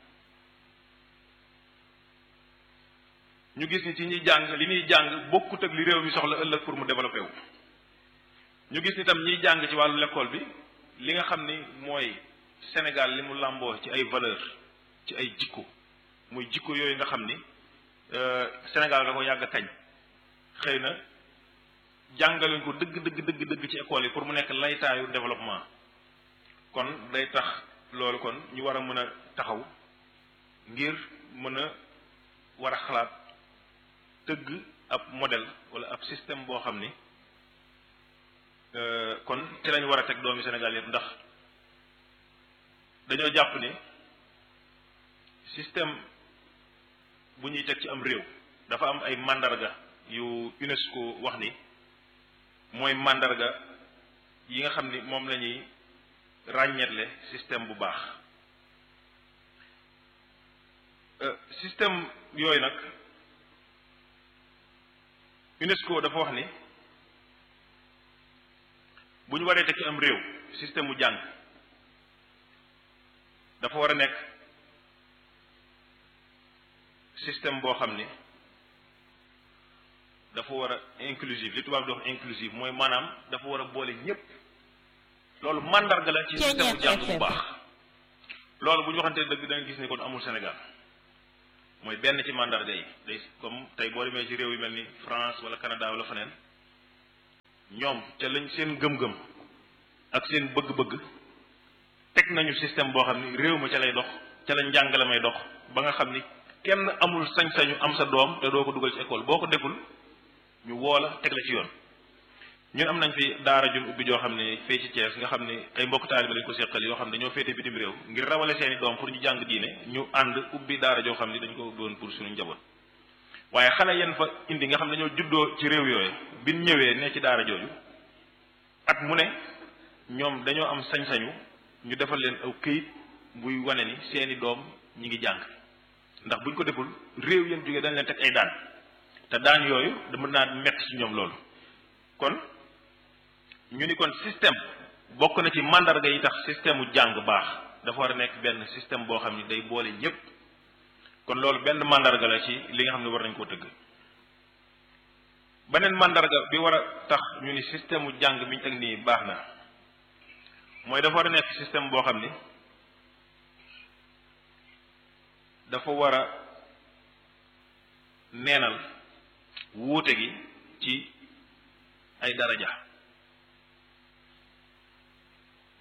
[SPEAKER 2] ñu gis ni ci ñuy jàng li ñuy jàng bokkut ak li réew mi soxla ëllëg pour mu développé wu ñu gis ni tam ñiy jàng ci wàllu l'école bi li nga xam ni mooy Sénégal li mu làmboo ci ay valeur ci ay jikko muy jikko yooyu nga xam ni Sénégal da ko yàgg kañ xëy na jàngaluñ ko dëgg dëgg dëgg dëgg ci école yi pour mu nekk laytaayu développement kon day tax loolu kon ñu war a mën a taxaw ngir mën a war a xalaat tëgg ab modèle wala ab système boo xam ni kon ci lañ war a teg doomi Sénégal yëpp ndax dañoo jàpp ni système bu ñuy teg ci am réew dafa am ay mandarga yu UNESCO wax ni mooy mandarga yi nga xam ni moom la ñuy ràññeetle système bu baax système yooyu nag UNESCO dafa wax ni bu ñu waree teg ci am réew système mu jàng dafa war a nekk système boo xam ni dafa war a inclusive li tubaab di wax inclusive mooy maanaam dafa war a boole ñépp loolu mandarga la ci système bu jàng bu baax loolu bu ñu waxantee dëgg da nga gis ni kon amul Sénégal mooy benn ci mandarga yi day comme tey boo demee ci réew yu mel ni France wala Canada wala feneen ñoom ca lañ seen gëm-gëm ak seen bëgg-bëgg teg nañu système boo xam ni réew ma ca lay dox ca la njàngale may dox ba nga xam ni kenn amul sañ-sañu am sa doom te doo ko dugal ci école boo ko deful ñu woo la teg la ci yoon ñun am nañ fi daara jun ubbi joo xam ne fee ci Thiès nga xam ne ay mbokk taaliba lañ ko seqal yoo xam ne dañoo féete bitim réew ngir rawale seeni doom pour ñu jàng diine ñu ànd ubbi daara joo xam ne dañ ko ubbi woon pour suñu njaboot waaye xale yenn fa indi nga xam ne dañoo juddoo ci réew yooyu bin ñëwee ne ci daara jooju at mu ne ñoom dañoo am sañ-sañu ñu defal leen aw këyit buy wane ni seeni doom ñi ngi jàng ndax buñ ko deful réew yéen jógee dañ leen teg ay daan te daan yooyu dama naa metti ci ñoom loolu kon ñu ni kon système bokk na ci mandarga yi tax système u jàng baax dafa war a nekk benn système boo xam ni day boole ñépp kon loolu benn mandarga la ci li nga xam ne war nañ koo tëgg beneen mandarga bi war a tax ñu ni système u jàng bi ñu teg nii baax na mooy dafa war a nekk système boo xam ni dafa war a neenal wuute gi ci ay daraja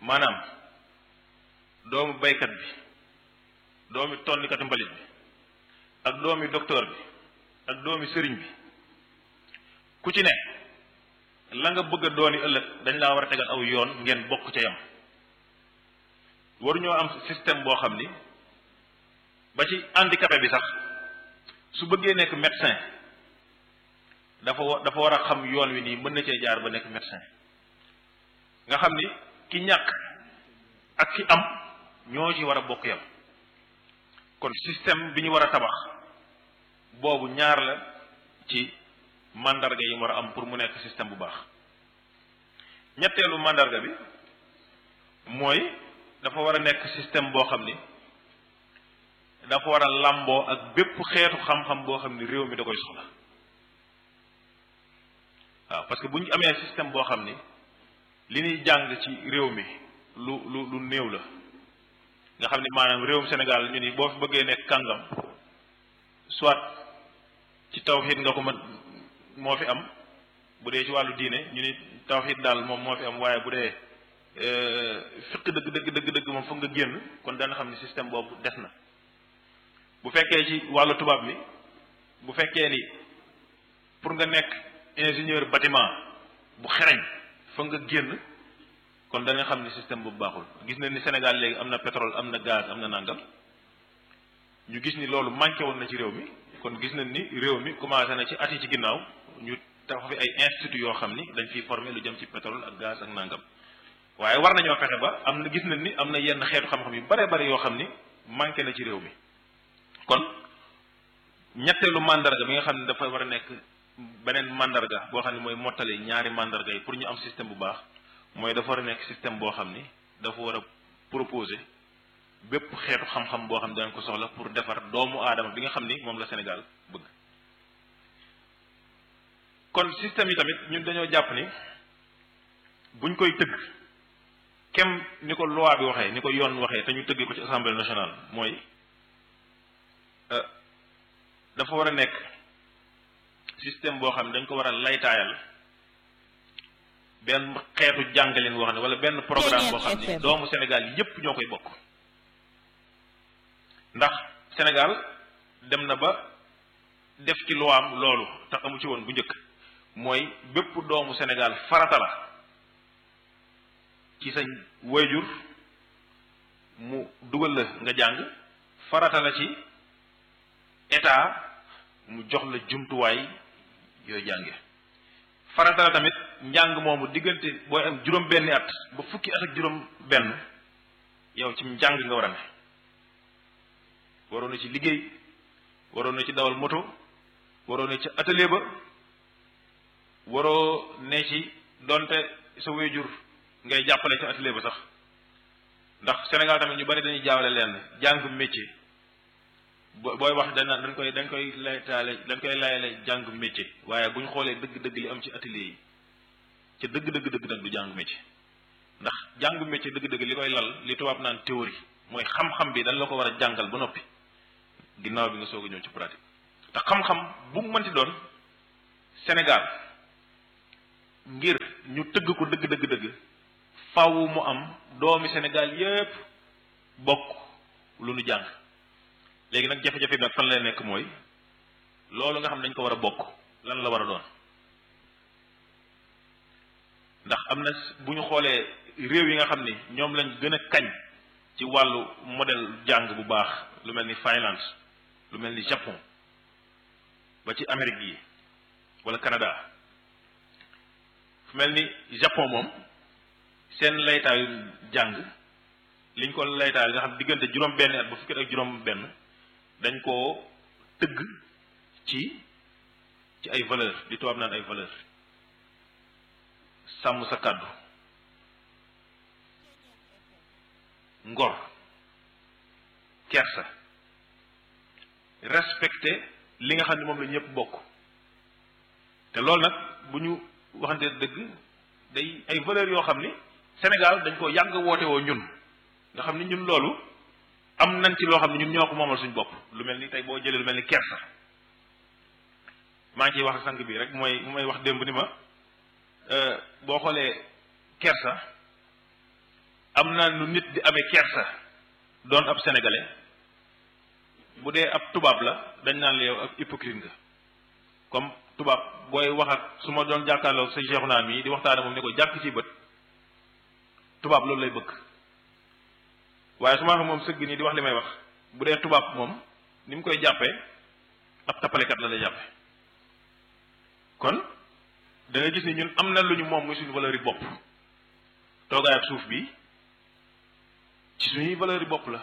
[SPEAKER 2] maanaam doomu baykat bi doomi tonnikatu mbalit bi ak doomi docteur bi ak doomi sëriñ bi ku ci ne la nga bëgg a dooni ëllëg dañ laa war a tegal aw yoon ngeen bokk ca yam waruñoo am système boo xam ni ba ci handicapé bi sax su bëggee nekk médecin dafa wa dafa war a xam yoon wi nii mën na cee jaar ba nekk médecin nga xam ni ki ñàkk ak ki am ñoo ci war a bokk yam kon système bi ñu war a tabax boobu ñaar la ci mandarga yi mu war a am pour mu nekk système bu baax ñetteelu mandarga bi mooy dafa war a nekk système boo xam ni dafa war a làmboo ak bépp xeetu xam-xam boo xam ni réew mi da koy soxla waaw parce que bu ñu amee système boo xam ni li ñuy jàng ci réew mi lu lu lu néew la nga xam ni maanaam réewum Sénégal ñu ni boo fi bëggee nekk kàngam soit ci tawxiid nga ko mën moo fi am bu dee ci wàllu diine ñu ni tawxiid daal moom moo fi am waaye bu dee fiq dëgg dëgg dëgg dëgg moom foog nga génn kon dana xam ni système boobu des na bu fekkee ci wàllu tubaab mi bu fekkee ni pour nga nekk ingénieur bâtiment bu xereñ foog nga génn kon da nga xam ni système boobu baaxul gis nañ ni Sénégal léegi am na pétrole am na gaz am na nangam ñu gis ni loolu manqué woon na ci réew mi kon gis nañ ni réew mi commencé na ci at yi ci ginnaaw ñu tax fi ay institut yoo xam ni dañ fiy former lu jëm ci pétrole ak gaz ak nangam waaye war nañoo fexe ba am na gis nañ ni am na yenn xeetu xam-xam yu bare bare yoo xam ni manqué na ci réew mi kon ñetteelu mandarga bi nga xam ne dafa war a nekk beneen mandarga boo xam ne mooy mottali ñaari mandarga yi pour ñu am système bu baax mooy dafa war a nekk système boo xam ni dafa war a proposer bépp xeetu xam-xam boo xam ne dañ ko soxla pour defar doomu aadama bi nga xam ni moom la Sénégal bëgg kon système yi tamit ñun dañoo jàpp ni buñ koy tëgg kem ni ko loi bi waxee ni ko yoon waxee te ñu tëgg ko ci assemblée nationale mooy dafa war a nekk système boo xam ne dañ ko war a laytaayal benn xeetu jàngaleen boo xam ne wala benn programme boo xam ne doomu Sénégal yépp ñoo koy bokk ndax Sénégal dem na ba def ci luwaam loolu te amu ci woon bu njëkk mooy bépp doomu Sénégal farata la ci sa wayjur mu dugal la nga jàng farata la ci état mu jox la jumtuwaay yooyu jànge farata la tamit njàng moomu diggante booy am juróom benni at ba fukki at ak juróom benn yow ci njàng nga war a ne waroon na ci liggéey waroon na ci dawal moto waroon na ci atelier ba waroo ne ci donte sa wéjur ngay jàppale ci atelier ba sax ndax Sénégal tamit ñu bari dañuy jaawale leen jàng métier booy wax dana dañ koy dañ koy laytaale dañ koy layale jàng métier waaye bu ñu xoolee dëgg-dëgg li am ci atelier yi ca dëgg-dëgg dëgg nag du jàng métier ndax jàng métier dëgg-dëgg li koy lal li tubaab naan théorie mooy xam-xam bi dañ la ko war a jàngal ba noppi ginnaaw bi nga soog a ñëw ci pratique te xam-xam bu mu mënti doon Sénégal ngir ñu tëgg ko dëgg dëgg dëgg faw mu am doomi Sénégal yépp bokk lu nu jàng léegi nag jafe-jafe bi nag fan lay nekk mooy loolu nga xam dañ ko war a bokk lan la war a doon ndax am na bu ñu xoolee réew yi nga xam ni ñoom lañ gën a kañ ci wàllu modèle jàng bu baax lu mel ni Finlande lu mel ni Japon ba ci Amérique yi wala Canada fu mel ni Japon moom seen laytaayu jàng liñ ko laytaay nga xam diggante juróom benn at ba fukki ak juróom benn dañ koo tëgg ci ci ay valeur li tubaab naan ay valeur sàmm sa kàddu ngor kersa respecté li nga xam ne moom la ñëpp bokk te loolu nag bu ñu waxante dëgg day ay valeurs yoo xam ni Sénégal dañ ko yàgg woote woo ñun nga xam ni ñun loolu am nañ ci loo xam ne ñun ñoo ko moomal suñ bopp lu mel ni tey boo jëlee lu mel ni kersa maa ngi ciy wax sang bi rek mooy mu may wax démb ni ma boo xoolee kersa am na nu nit di amee kersa doon ab sénégalais bu dee ab tubaab la dañ naan la yow ab hypocrite nga comme tubaab booy wax ak su ma doon jàkkaarloog sa Cheikh naa mii di waxtaane moom ne ko jàkk ci bët tubaab loolu lay bëgg waaye su ma xam moom sëgg nii di wax li may wax bu dee tubaab moom ni mu koy jàppee ab tappalekat la lay jàppe kon da nga gis ni ñun am na lu ñu moom muy suñu valeur yi bopp toogaay ak suuf bi ci suñuy valeur yi bopp la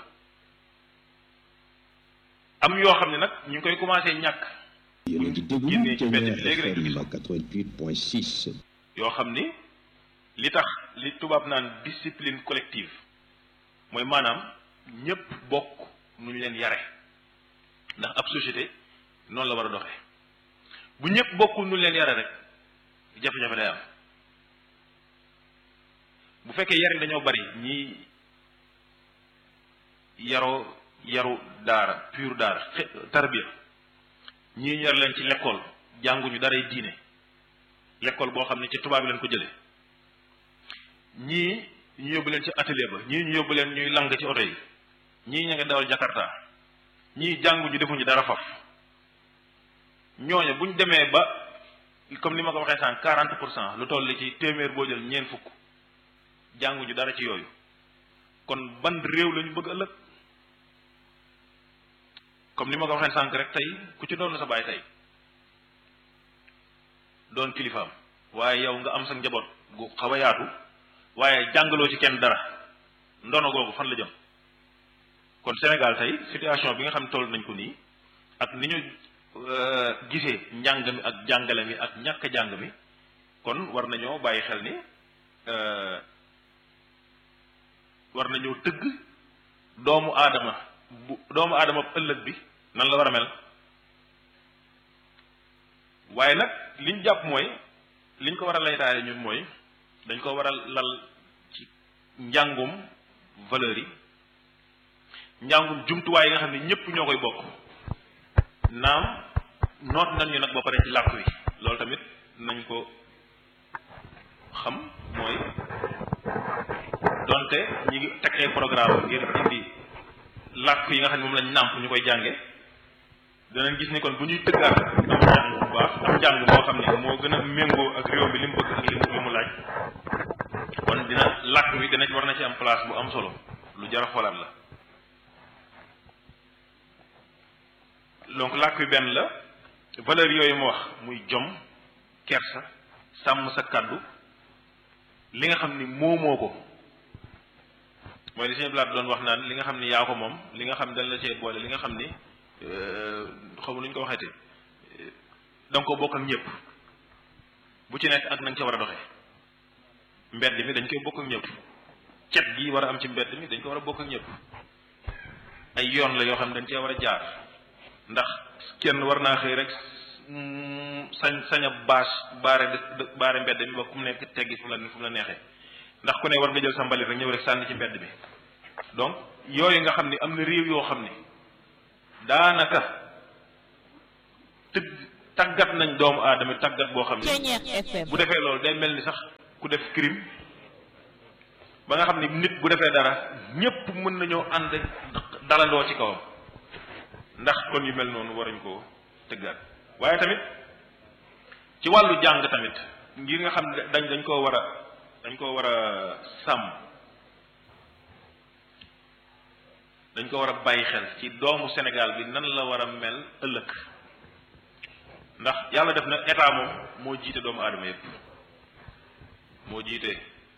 [SPEAKER 2] am yoo xam ne nag ñu ngi koy commencé ñàkk
[SPEAKER 3] yéen a ngi déglu
[SPEAKER 2] génnee ci mbedd
[SPEAKER 3] Kenya
[SPEAKER 2] bi léegi rek
[SPEAKER 3] FM
[SPEAKER 2] gis
[SPEAKER 3] 88.6
[SPEAKER 2] yoo xam ni li tax li tubaab naan discipline collective mooy maanaam ñëpp bokk nu ñu leen yare ndax ab société noonu la war a doxee bu ñëpp bokkul nu ñu leen yare rek jafe-jafe day am bu fekkee yar yi dañoo bari ñii yaroo yaru daara pur daara xe- tarbiya ñii ñu yar leen ci l'école jànguñu daray diine l'école boo xam ne ci tubaab bi leen ko jële ñii ñu yóbbu leen ci atelier ba ñii ñu yóbbu leen ñuy lang ci oto yi ñii ña nga dawal jakarta ñii jànguñu defuñu dara faf ñooñu buñ demee ba comme ni ma ko waxee sànq quarante pour cent lu toll ci téeméer boo jël ñeent fukk jànguñu dara ci yooyu kon ban réew lañu bëgg ëllëg comme ni ma ko waxee sànq rek tey ku ci doon sa baay tey doon kilifaam waaye yow nga am sa njaboot gu xaw a yaatu waaye jàngaloo ci kenn dara ndono googu fan la jëm kon Sénégal tey situation bi nga xam ne toll nañ ko nii ak ni ñu euh, gisee njàng mi ak jàngale mi ak ñàkk jàng mi kon war nañoo bàyyi xel ni euh, war nañoo tëgg doomu aadama bu doomu aadama ëllëg bi nan la war a mel waaye nag liñ jàpp mooy liñ ko war a laytaale ñun mooy dañ ko war a lal ci njàngum valeur yi njàngum jumtuwaay yi nga xam ne ñëpp ñoo koy bokk naam noot nañ ñu nag ba pare ci làkk wi loolu tamit nañ ko xam mooy donte ñi ngi teg ay programme ngir indi làkk yi nga xam ne moom lañ nàmp ñu koy jànge danañ gis ni kon bu ñuy tëggaat am njàng bu baax am njàng moo xam ne moo gën a méngoo ak réew mi li mu bëgg ak li mu li mu laaj kon dina làkk wi dana war na ci am place bu am solo lu jar a xoolaat la donc làkk wi benn la valeur yooyu ma wax muy jom kersa sàmm sa kàddu li nga xam ni moomoo ko mooy li sëñ Blaat doon wax naan li nga xam ni yaa ko moom li nga xam ne dañ la cee boole li nga xam ni xaw ma lu ñu ko waxeete da nga ko bokk ak ñëpp bu ci nekk ak nañ ca war a doxee mbedd mi dañ koy bokk ak ñëpp cet gi war a am ci mbedd mi dañ ko war a bokk ak ñëpp ay yoon la yoo xam ne dañ cee war a jaar ndax kenn war naa xëy rek sañ sañ a bâche baare dë- baare mbedd mi ba ku mu nekk teggi fu mu la fu mu la neexee ndax ku ne war nga jël sa mbalit rek ñëw rek sànni ci mbedd mi donc yooyu nga xam ni am na réew yoo xam ni daanaka tëgg tàggat nañ doomu aadama tàggat boo xam ne
[SPEAKER 3] Ceñeex FM
[SPEAKER 2] bu defee loolu day mel ni sax ku def crime ba nga xam ni nit bu defee dara ñépp mën nañoo ànd dalandoo ci kawam ndax kon yu mel noonu waruñ koo tëggaat waaye tamit ci wàllu jàng tamit ngir nga xam ne dañ dañ koo war a dañ koo war a sàmm dañ ko war a bàyyi xel ci doomu Sénégal bi nan la war a mel ëllëg ndax yàlla def na état moom moo jiite doomu aadama yépp moo jiite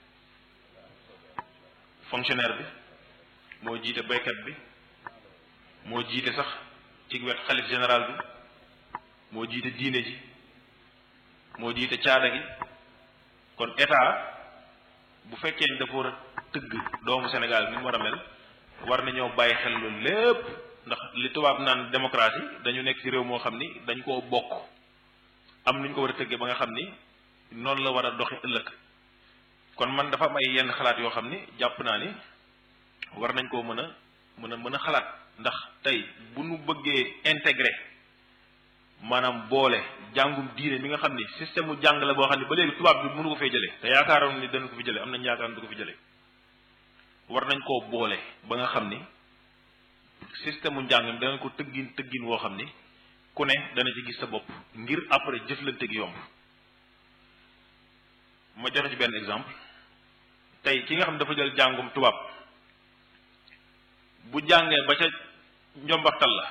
[SPEAKER 2] fonctionnaire bi moo jiite baykat bi moo jiite sax ci wet xalif général bi moo jiite diine ji moo jiite caada gi kon état bu fekkee ni dafa war a tëgg doomu Sénégal ni mu war a mel war nañoo bàyyi xel loolu lépp ndax li tubaab naan démocratie dañu nekk ci réew moo xam ni dañ koo bokk am nuñ ko war a tëggee ba nga xam ni noonu la war a doxe ëllëg kon man dafa am ay yenn xalaat yoo xam ni jàpp naa ni war nañ koo mën a mën a mën a xalaat ndax tey bu nu bëggee intégré maanaam boole jàngum diine mi nga xam ni système mu jàng la boo xam ni ba léegi tubaab bi mënu ko fee jëlee te yaakaaroon ni dana ko fi jëlee am nañ yaakaar ni du ko fi jëlee war nañ koo boole ba nga xam ni système mu njàng mi danañ ko tëggin tëggin woo xam ni ku ne dana ci gis sa bopp ngir après jëflante gi yomb ma joxe ci benn exemple tey ki nga xam ne dafa jël jàngum tubaab bu jàngee ba ca njombaxtal la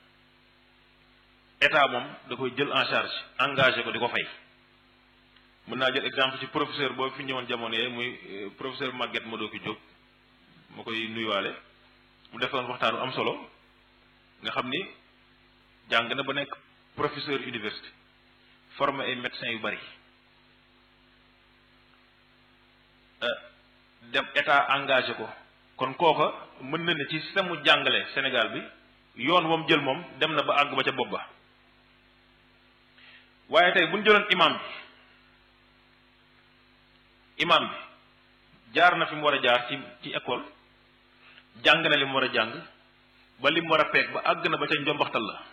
[SPEAKER 2] état moom da koy jël en charge engagé ko di ko fay mën naa jël exemple ci professeur boobu fi ñëwoon jamono yee muy professeur Maguette Madoki Diop ma koy nuyuwaale mu defoon waxtaanu am solo nga xam ni jàng na ba nekk professeur université formé ay médecins yu bari dem état engagé ko kon kooka mën na ne ci système mu jàngale Sénégal bi yoon moom jël moom dem na ba àgg ba ca bopp ba waaye tey bu ñu jëloon imam bi imam bi jaar na fi mu war a jaar ci ci école jàng na li mu war a jàng ba li mu war a peeg ba àgg na ba ca njombaxtal la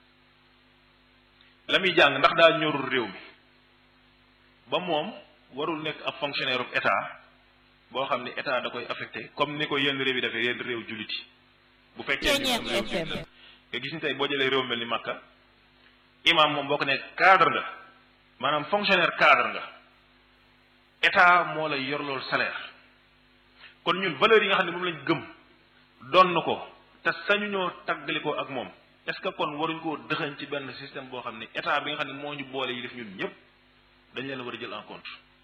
[SPEAKER 2] la muy jàng ndax daa ñorul réew mi ba moom warul nekk ab fonctionnaire u état boo xam ne état da koy affecté comme ni ko yenn réew yi defee yenn réew jullit yi bu fekkee ni réew jullit la nga gis ni tey boo jëlee réew mel ni Makka imam moom boo ko nekk cadre nga maanaam fonctionnaire cadre nga état moo lay yor loolu salaire kon ñun valeurs yi nga xam ne moom lañ gëm doon na ko te sañu ñoo tàggali ko ak moom est ce que kon waruñ koo dëxañ ci benn système boo xam ne état bi nga xam ne moo ñu boole yi def ñun ñëpp dañ leen war a jël en compte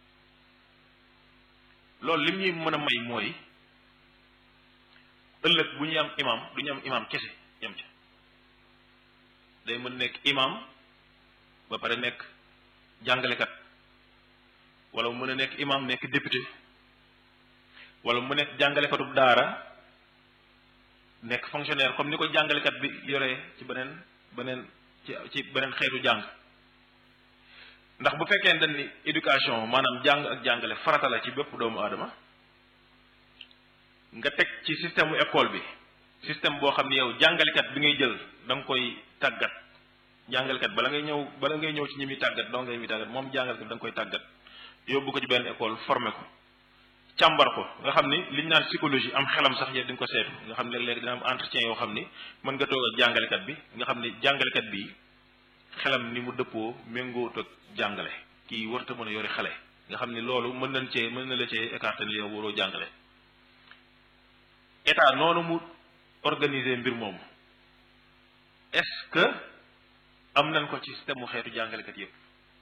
[SPEAKER 2] loolu lim ñuy mën a may mooy ëllëg bu ñuy am imam du ñu am imam kese yem ca day mën nekk imam ba pare nekk jàngalekat wala mu mën a nekk imam nekk député wala mu nekk jàngalekatub daara nekk fonctionnaire comme ni ko jàngalekat bi yoree ci beneen beneen ci ci beneen xeetu jàng ndax bu fekkee dañ ni éducation maanaam jàng ak jàngale farata la ci bépp doomu aadama nga teg ci système mu école bi système boo xam ne yow jàngalekat bi ngay jël da nga koy tàggat jàngalekat bala ngay ñëw bala ngay ñëw ci ñi muy tàggat doo ngay muy tàggat moom jàngalekat da nga koy tàggat yóbbu ko ci benn école formé ko càmbar ko nga xam ni liñ naan psychologie am xelam sax yëpp di nga ko seetu nga xam ne léegi dina am entretien yoo xam ni mën nga toog ak jàngalekat bi nga xam ni jàngalekat bi xelam ni mu dëppoo méngoot ak jàngale kii warta mën a yori xale nga xam ni loolu mën nañ cee mën na la cee écarté ni yow waroo jàngale état noonu mu organiser mbir moomu est-ce que am nañ ko ci système mu xeetu jàngalekat yëpp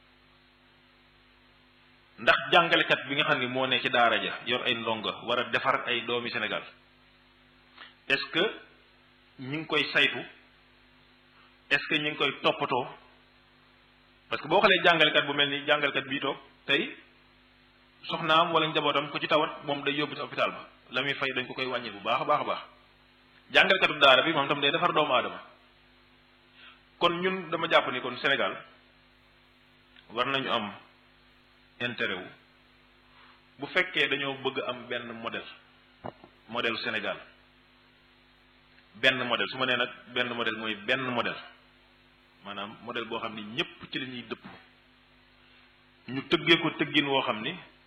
[SPEAKER 2] ndax jàngalekat bi nga xam ni moo ne ci daara ja yor ay ndongo war a defar ay doomi Sénégal est-ce que ñi ngi koy saytu est-ce que ñi ngi koy toppatoo parce que boo xoolee jàngalekat bu mel ni jàngalekat bii toog tey soxnaam wala njabootam ku ci tawat moom day yóbbu ci hôpital ba la muy fay dañ ko koy wàññi bu baax a baax a baax jàngalekatu daara bi moom tam day defar doomu aadama kon ñun dama jàpp ni kon Sénégal war nañu am intérêt wu bu fekkee dañoo bëgg am benn modèle modèle Sénégal benn modèle su ma nee nag benn modèle mooy benn modèle maanaam modèle boo xam ni ñépp ci la ñuy dëpp ñu tëggee ko tëggin woo xam ni